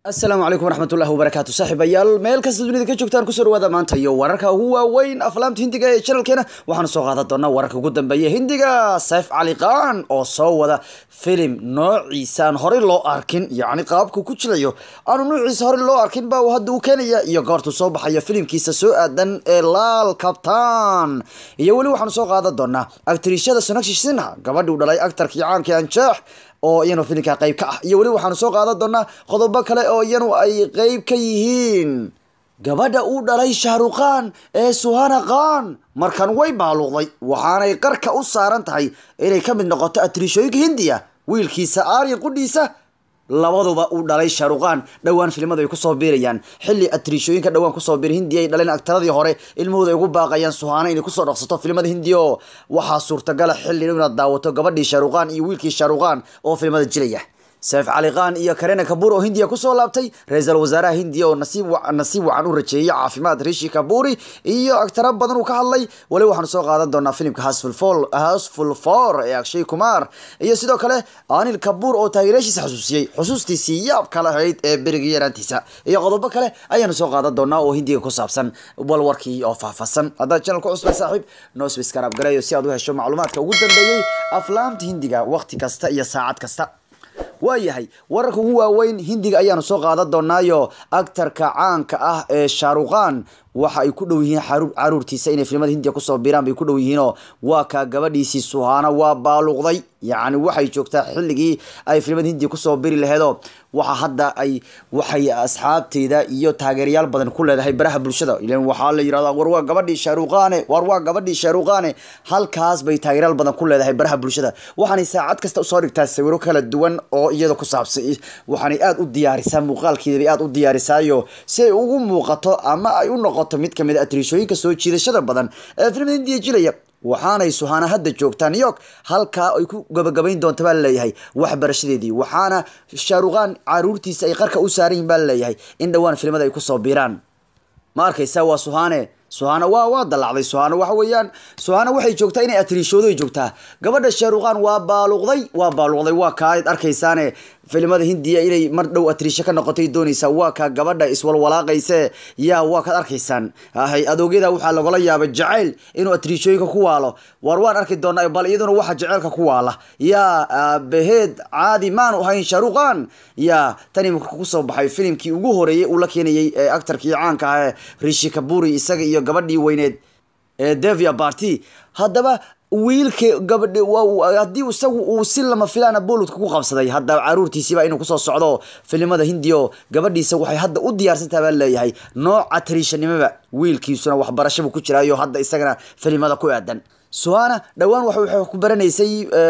asalaamu calaykum waraxmatullahi wabarakaatu saaxiibayaal meel kasta dunida ka joogtaan kusoo dhawaada maanta iyo wararka ugu waaweyn aflaamta hindiga ee channelkeena waxaanu soo qaadan doonaa wararka ugu dambeeya hindiga sayf cali khan oo soo wada filim noociisa aan horey loo arkin yacni qaabku ku jilayo aanu noociisa horey loo arkin baa hadda uu keenaya iyo goortuu soo baxayo filimkiisa soo aadan ee laal kabtaan iyo weli waxaanu soo qaadan doonaa aktrishada sonakshi sinha gabadhii u dhalay aktarkii caankii anjaax oo iyanu filimka qayb ka ah iyo weli waxaanu soo qaadan doonaa qodobo kale oo iyanu ay qayb ka yihiin gabadha uu dhalay shahrukhan ee suhana khan markan way baaluqday waxaanay qarka u saaran tahay inay ka mid noqoto atrishooyinka hindiya wiilkiisa aryan qudhiisa labaduba uu dhalay shahrukhan dhowaan filimadu ay kusoo biirayaan xilli atrishooyinka dhowaan kusoo biiray hindiya ay dhaleen aktaradii hore ilmahooda ay ugu baaqayaan suhaana inay kusoo dhaqsato filimada hindiya oo waxaa suurtagala xilli inaad daawato gabadhii shahrukhan iyo wiilkii shahrukhan oo filimada jilaya sayf cali khan iyo karena kabur oo hindiya kusoo laabtay ra-iisul wasaaraha hindiya oo nasiib nasiib wacan u rajeeyay caafimaad rishi kaburi iyo agtara badan uu ka hadlay wali waxaanu soo qaadan doonaa filimka hasful hasful for ee akshay kumar iyo sidoo kale anil kabur oo taageerayaashiisa xusuusiyey xusuustiisii yaabka lahayd ee berigii yaraantiisa iyo qodobo kale ayaanu soo qaadan doonaa oo hindiga ku saabsan walwarkii oo faahfaahsan haddaad channel ku cusbay saaxiib nosbis karaab gareeyo si aad u hesho macluumaadka ugu dambeeyey aflaamta hindiga waqti kasta iyo saacad kasta waayahay wararka ugu waaweyn hindiga ayaanu soo qaadan doonaayo aktarka caanka ah ee shahrukhan waxa ay ku dhow yihiin caruurtiisa inay filimada hindiya kusoo biiraan bay ku dhow yihiinoo waa kaa gabadhiisii suhaana waa baaluqday yacni waxay joogtaa xilligii ay filimada hindiya kusoo biri laheedoo waxa hadda ay waxay asxaabteyda iyo taageerayaal badan ku leedahay baraha bulshada ilan waxaa la yirahdaa war waa gabadhii shahrukhane war waa gabadhii shahrukhane halkaas bay taageerayaal badan ku leedahay baraha bulshada waxaanay saacad kasta usoo dhigtaa sawiro kala duwan oo iyada ku saabsan waxaanay aada u diyaarisaa muuqaalkeeda bay aada u diyaarisaayo si ay ugu muuqato ama ay u noqoto mid kamid a atrishooyinka soo jiidashada badan ee filimada hindiya jilaya waxaanay suhaana hadda joogtaa new york halkaa ay ku gabagabayn doonta baa laleeyahay waxbarashadeedii waxaana shahrukhan caruurtiisa ay qarka u saaran yihin baa laleeyahay in dhowaan filimada ay kusoo biiraan ma arkaysa waa suhane suhana waa waa dalacday suhana waxa weeyaan suhana waxay joogtaa inay atrishoodo ay joogtaa gabadha shahrukhan waa baaluqday waa baaluqday waa kaa ad arkaysaane filimada hindiya inay mar dhow atrisho ka noqotay doonaysaa waa kaa gabadha iswalwalaaqayse yaa waa kaad arkaysaan hay adoogyada waxaa lagala yaabay jacayl inuu atrishooyinka ku waalo war waan arki doonaa bal iyaduna waxa jaceylka ku waala yaa aabaheed caadi maanu ahayn shahrukhan yaa tani marka kusoo baxay filimkii ugu horeeyey uu la keenayay ee actarkii caanka ah ee rishi kaburi isaga iyo gabadhii weyneed ee devia barty haddaba wiilka gabadh haddii isagu uu si lama filaana boludka ku qabsaday hadda caruurtiisiiba inuu kusoo socdo filimada hindiyo gabadhiisa waxay hadda u diyaarsantaha baa leeyahay nooca tariishanimoba wiilkiisuna waxbarashaba ku jiraayo hadda isagana filimada ku aadan suhana dhowaan waxay ku baranaysay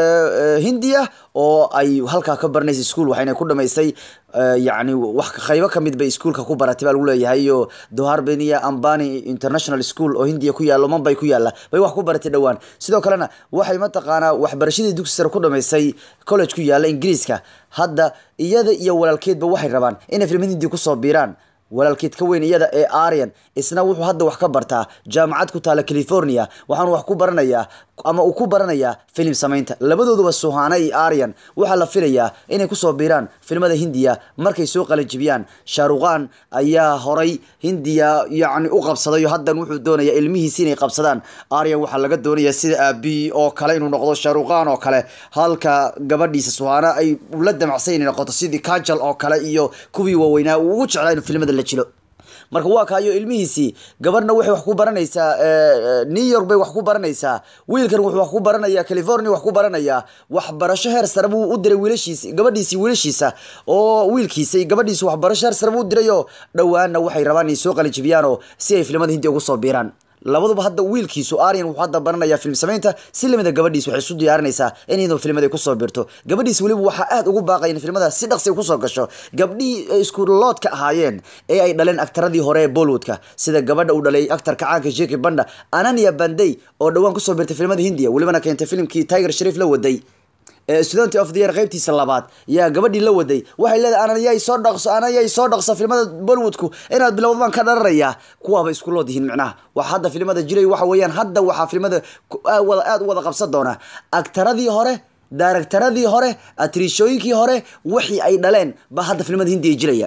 hindiya oo ay halkaa ka baranaysay school waxayna ku dhamaysay yacni wax qaybo kamid bay iskuolka ku baratay baa lagu leeyahay iyo doharbenia ambani international school oo hindiya ku yaalo mambay ku yaalla bay wax ku baratay dhowaan sidoo kalena waxay mataqaanaa waxbarashadii dugsi sare ku dhamaysay college ku yaalla ingiriiska hadda iyada iyo walaalkeedba waxay rabaan inay filimada hindiya kusoo biiraan walaalkeed ka weyn iyada ee aryan isna wuxuu hadda wax ka bartaa jaamacad ku taala california waxaanu wax ku baranayaa ama uu ku baranayaa filim samaynta labadooduba suhana iyo aryan waxaa la filayaa inay kusoo biiraan filimada hindiya markay soo qalajibiyaan shahrukhan ayaa horay hindiya yacni u qabsadayo haddan wuxuu doonayaa ilmihiisi inay qabsadaan aryan waxaa laga doonayaa sida aabi oo kale inuu noqdo shahrukhan oo kale halka gabadhiisa suhana ay la damacsan inay noqoto sidii kajal oo kale iyo kuwii waaweynaa uu ugu jeclaa inuu filimada la jilo marka waa kaayo ilmihiisii gabadhna waxay wax ku baranaysaa new york bay wax ku baranaysaa wiilkan wuxuu wax ku baranayaa california wax ku baranayaa waxbarasho heer sare buu u diray wiilashiisi gabadhiisii wiilashiisa oo wiilkiisa gabadhiisi waxbarasho heer sare buu u dirayoo dhowaanna waxay rabaan inay soo qalijibiyaanoo si ay filimada hindiya ugu soo biiraan labaduba hadda wiilkiisu aryan wuxuu hadda baranayaa film samaynta si lamida gabadhiis waxay isu diyaarinaysaa in iyadoo filimada ay kusoo biirto gabadhiis weliba waxaa aada ugu baaqaya in filimada si dhaqsi ay kusoo gasho gabdhihii iskuloodka ahaayeen ee ay dhaleen aktaradii hore ee bollywoodka sida gabadha uu dhalay aktarka caanka jeki banda anania bandey oo dhowaan kusoo biirtay filimada hindiya welibana keentay filimkii tiger shariif la waday student of the year qaybtiisa labaad yaa gabadhii la waday waxay leedahay anayay soo dhaqso anayay soo dhaqso filimada bollywoodku inaad bilowd baan ka dhararayaa kuwaaba isku lood yihiin micnaha wax hadda filimada jiray waxa weeyaan hadda waxaa filimada wada aada u wada qabsan doona aktaradii hore daaragtaradii hore atriishooyinkii hore wixii ay dhaleen baa hadda filimada hindiya jiraya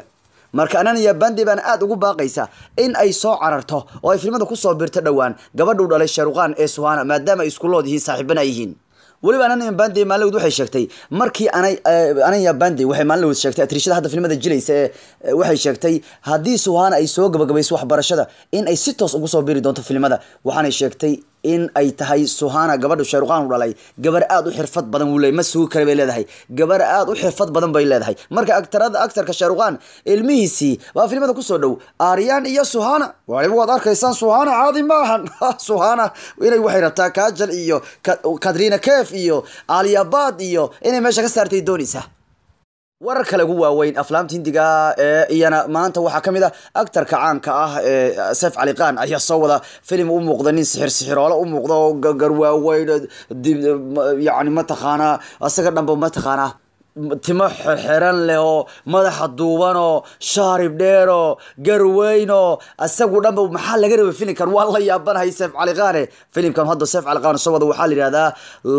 marka ananiya bandi baana aada ugu baaqaysa in ay soo cararto oo ay filmada kusoo birto dhowaan gabadhuu dhalay sharuqaan ee suhana maadaama ay iskulood yihiin saaxiibana yihiin weliba ananiya bandi maalinwood waxay sheegtay markii anay ananiya bandi waxay maalinwood sheegtay atriishada hadda filmada jilaysa ee waxay sheegtay haddii suhana ay soo gabagabayso waxbarashada in ay si toos ugu soo biri doonto filmada waxaanay sheegtay in ay tahay suhana gabadha shayruqaan u dhalay gabar aada u xirfad badan wuu leey ma sugi kara bay leedahay gabar aada u xirfad badan bay leedahay marka aktarada aktarka shayruqaan ilmihiisii baa filimada kusoo dhow aaryan iyo suhana waliba waad arkaysaan suhana caadi maahan suhana inay waxay rabtaa kajal iyo katrina kef iyo aliyabad iyo inay meesha ka saartay doonaysa warar kale ugu waaweyn aflaamta hindiga ee iyana maanta waxaa ka mid ah actarka caanka ah ee sef cali qaan ayaa soo wada filim u muuqda nin sixir sixiroole u muuqda oo garwaaweyn yani mataqaanaa isaga dhanba mataqaanaa timo xeran leh oo madaxa duuban oo shaarib dheer oo garweyn oo isagu dhanba maxaa laga rabay filimkan waa la yaabanahay seef cali qaane filimkan hadda seef cali qaane soo wada waxaa la yihahdaa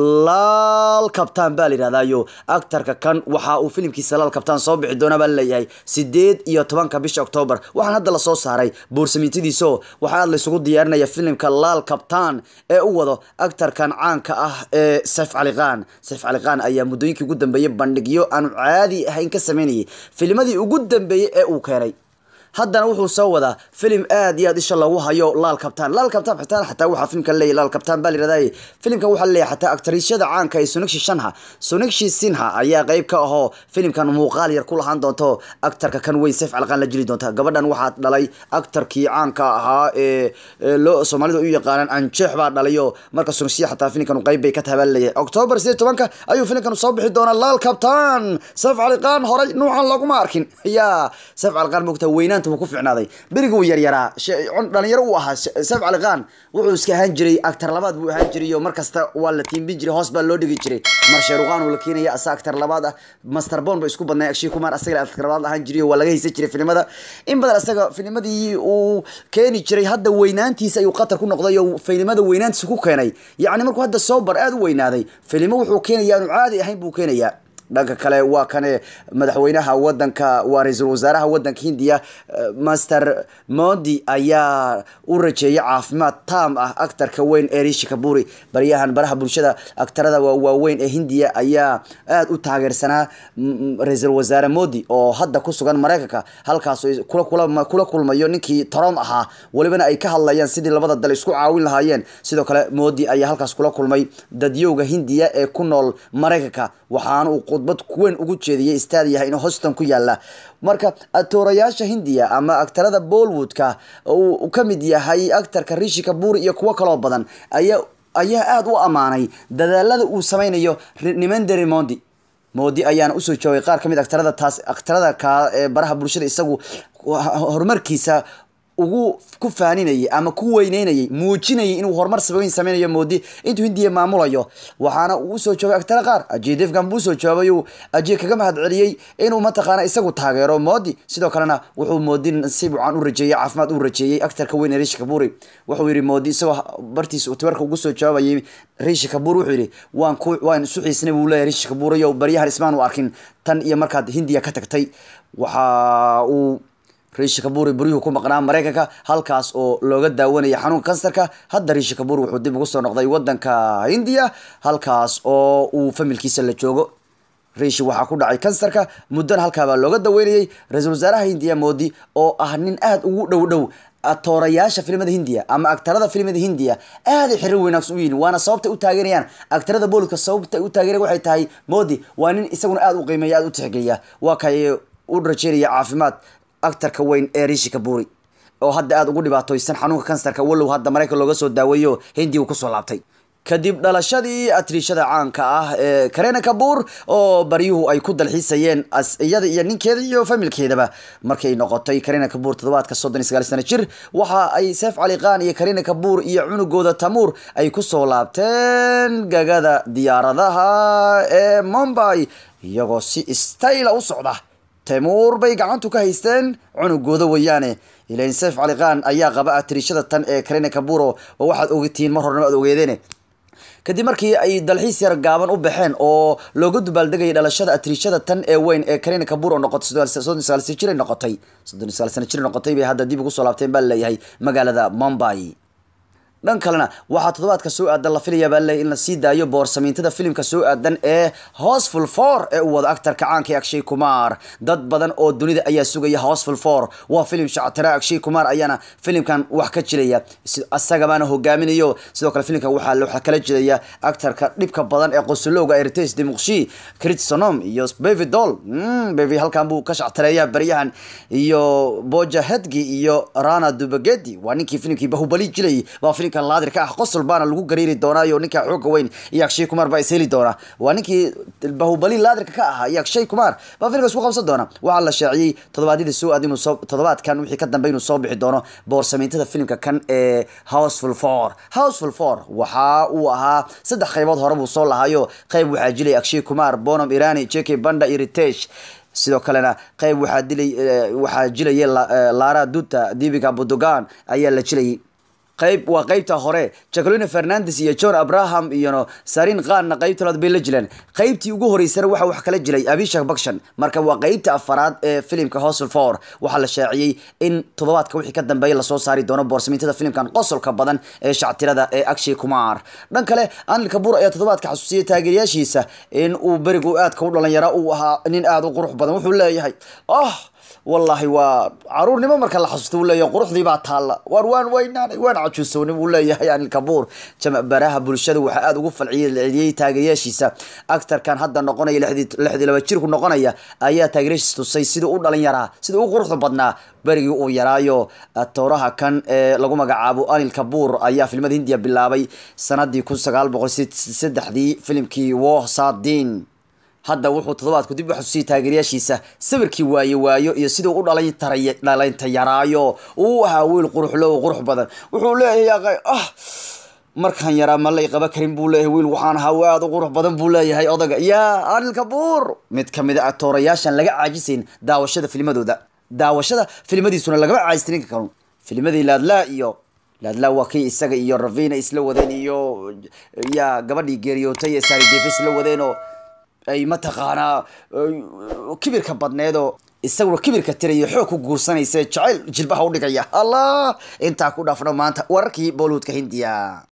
laal kabtaan baa la yihahdayo actarka kan waxa uu filimkiisa laal kabtaan soo bixi doona baa laleeyahay sideed iyo tobanka bisha octoobar waxaan hadda lasoo saaray buursamintadiiso waxaa aad laysugu diyaarinaya filimka laal kabtaan ee u wado actarkan caanka ah ee seef cali qaan seef cali qaan ayaa muddooyinkii ugu dambeeyay bandhig aanu caadi ahayn ka sameynayay filmadii ugu dambeeyey ee uu keenay haddana wuxuu soo wadaa filim aad iyo aad isha lagu hayo laal kabtaan laal kabtaan xitaa xataa waxaa filimkan leeyahy laal kabtaan baa layirahdaye filimkan waxaa leeyahay xataa aktarishada caanka ee sonigshi shanha sonigshi sinha ayaa qayb ka ahoo filimkan muuqaal yar ku lahaan doonto actarka kan weyn seef calqaan la jili doonta gabadhan waxaa dhalay actarkii caanka ahaa ee loo soomaalida u yaqaanaan anjeex baa dhalayo marka sonigshi xataa filimkan qayb bay ka tahay baa leeyahay octoobar sideed tobanka ayuu filimkan soo bixi doonaa laal kabtaan seef caliqaan horay nuucan laguma arkin ya seef caliqaan mogta weynaan ku ficnaaday berigi uu yaryaraa dhalinyaro uu ahaa seef cali qaan wuxuu iska ahaan jiray actar labaad buu ahaan jiray oo markasta waa la tiimbin jiray hoos baa loo dhigi jiray mar sheeruqaan uu la keenaya asa actar labaad ah master bon ba isku badnay akshay kumar asaga actar labaad ahaan jiray waa laga haysan jiray filimada in badan asaga filimadii uu keeni jiray hadda weynaantiisa ayuu qatar ku noqday oo filimada weynaantiisa ku keenay yacni markuu hadda sobar aada u weynaaday filimo wuxuu keenaya aanu caadi ahayn buu keenayaa dhanka kale waa kane madaxweynaha wadanka waa ra-iisul wasaaraha wadanka hindiya master modi ayaa u rajeeyay caafimaad taam ah actarka weyn ee rishi kaburi baryahan baraha bulshada actarada waaweyn ee hindiya ayaa aada u taageersanaa ra-iisul wasaare modi oo hadda ku sugan mareykanka halkaas kula kulmayo ninkii trom ahaa welibana ay ka hadlayaan sidii labada dal isku caawin lahaayeen sidoo kale modi ayaa halkaas kula kulmay dadyowga hindiya ee ku nool mareykanka waxaana uu khudbad weyn ugu jeediyay staad yahay in hoston ku yaala marka atoorayaasha hindiya ama actarada bollywoodka uu ka mid yahay actarka rishi kaburi iyo kuwo kaloo badan ayaa ayaa aada u ammaanay dadaalada uu sameynayo nimanderi mondi modi ayaana usoo joogay qaar kamid actarada taas actarada ka ee baraha bulshada isagu horumarkiisa ugu ku faaninayay ama ku weyneynayay muujinayay inuu horumar sabayn sameynayo moodi intuu hindiya maamulayo waxaana uu usoo joogay actara qaar ajey defgan buu usoo joogay uu ajey kaga mahad celiyey inuu mataqaana isagu taageero moodi sidoo kalena wuxuu moodi nasiib wacan u rajeeyey caafimaad u rajeeyey actarka weyn ee rishi kaburi wuxuu yidhi moodi isagoo bartiisa tibarka ugu soo jawaabayay rishi kabur wuxuu yidhi waan ku waan isu xiisnay buu leeyahay rishi kaburayo baryahan ismaan u arkin tan iyo markaad hindiya ka tagtay waxa uu rishi kaburi buryuhu ku maqnaa mareykanka halkaas oo looga daawanaya xanuunka kansarka hadda rishi kaburi wuxuu dib ugu soo noqday wadanka hindiya halkaas oo uu familkiisa la joogo rishi waxaa ku dhacay kansarka muddana halkaabaa looga daweynayay ra-iisul wasaaraha hindiya moodi oo ah nin aada ugu dhow dhow atoorayaasha filimada hindiya ama actarada filimada hindiya aaday xiriir wanaagsan u yihin waana sababtay u taageerayaan actarada booliska sababta u taageerayan waxay tahay modi waa nin isaguna aada u qiimeeya aada u tixgeliya waa kay u rajeynaya caafimaad actarka weyn ee rishi kaburi oo hadda aada ugu dhibaatoysan xanuunka kansarka walow hadda maraykan looga soo daaweeyo hindiya uu kusoo laabtay kadib dhalashadii atriishada caanka ah ee karena kabur oo baryuhu ay ku dalxiisayeen iyada iyo ninkeeda iyo familkeedaba markay noqotay karena kabur toddobaadka soddon iyo sagaal sano jir waxa ay seef cali qaan iyo karena kabur iyo cunugooda tamuur ay kusoo laabteen gagada diyaaradaha ee mumbai iyagoo si stayla u socda temuur bay gacantu ka haysteen cunugooda weeyaane ilain seef cali qaan ayaa qaba atriishada tan ee karena kaburo oo waxaad ogtihiin mar hornaba ad ogeedeene kadib markii ay dalxiis yar gaaban u baxeen oo looga dubaaldegayay dhalashada atriishada tan ee weyn ee karina kabur oo noqotay soddon sagaal sano jir noqotay soddon sagaal sano jir noqotay bay hadda dib ugu soo laabteen baa laleeyahay magaalada mumbai dhan kalena waxaa toddobaadka soo aadan la filayaa baa leeyahay in la sii daayo boorsamiintada filimka soo aadan ee houseful four ee uu wado actarka caanka ee akshay kumar dad badan oo dunida ayaa sugaya houseful four waa filim shactira akshay kumar ayaana filimkan wax ka jiraya isagamaana hogaaminayo sidoo kale filimkan waxaa waxaa kala jiraya actarka dhibka badan ee qosolowga ertes demuqshi critsonom iyo bevidol bevi halkan buu ka shactireeya baryahan iyo boja hedgi iyo rana dubagedi waa ninkii filimkii bahubali jilayay baa filimkan laadir ka ah qosol baana lagu gariiri doonaa iyo ninka xooga weyn iyo akshay kumar baa is heli doona waa ninkii bahubali laadirka ka ahaa iyo akshay kumar baa filimka isku qabsan doona waxaa la shaaciyey toddobaadyadii soo aad inuu soo toddobaadkan wixii ka dambe inuu soo bixi doono boorsamiintada filimka kan ee houseful four houseful four waxa uu ahaa saddex qaybood hore buu soo lahaayo qayb waxaa jilay akshay kumar bonam irani jk banda iyo ritesh sidoo kalena qayb waxaa dilay waxaa jilayay lara duta dibiga budogan ayaa la jilayay qayb waa qaybta hore jacqueline fernandes iyo john abraham iyo sarin khanna qaybta labaad bay la jileen qaybtii ugu horeysana waxa wax kala jiray abishak bakshan marka waa qaybta afaraad ee filimka hostel four waxaa la shaaciyey in toddobaadka wixii ka dambeeya lasoo saari doono boorsamiintada filimkan qosolka badan ee shactirada ee akshay kumar dhan kale anil kabur ayaa toddobaadka xasuusiyay taageerayaashiisa in uu berigu aadka u dhalinyara uu ahaa nin aada u qurux badan wuxuu leeyahay oh wallahi waa caruurnimo marka la xasuusto uu leeyahay quruxdii baa taalla waar waan weynaanay waan cajuusownay buu leeyahay anil kabuur baraha bulshada waxaa aada ugu falciyey taageerayaashiisa actarkan hadda noqonaya lixdii laba jirku noqonaya ayaa taageerayaashiisa tusay sidii u dhalin yaraa sidii u quruxda badnaa berigii uu yaraayo tooraha kan ee lagu magacaabo anil kabuur ayaa filmada hindiya bilaabay sanadii kun sagaal boqol saddexdii filimkii woh sadin hadda wuxuu toddobaadku dib u xasuusiyay taageerayaashiisa sawirkii waaye waayo iyo siduu u dhalay taray dhalaynta yaraayo uu ahaa wiil quruxlo qurux badan wuxuu leeyahay ah markaan yaraa ma lay qaba karin buu leeyahay wiil waxaan ahaa aada u qurux badan buu leeyahay odaga yaa anil kabuur mid kamid a atoorayaashan laga caajisayn daawashada filmadooda daawashada filmadiisuna lagama caajista ninka kanu filmadii laadlaa iyo laadlaa waa kii isaga iyo ravina isla wadeen iyo yaa gabadhii geeriyootay ee sari davis la wadeen oo ay mataqaanaa kibirka badneedoo isaguna kibirka tirayo xoog ku guursanaysa jacayl jilbaha udhigaya allah intaa ku dhaafno maanta wararkii bollywoodka hindiya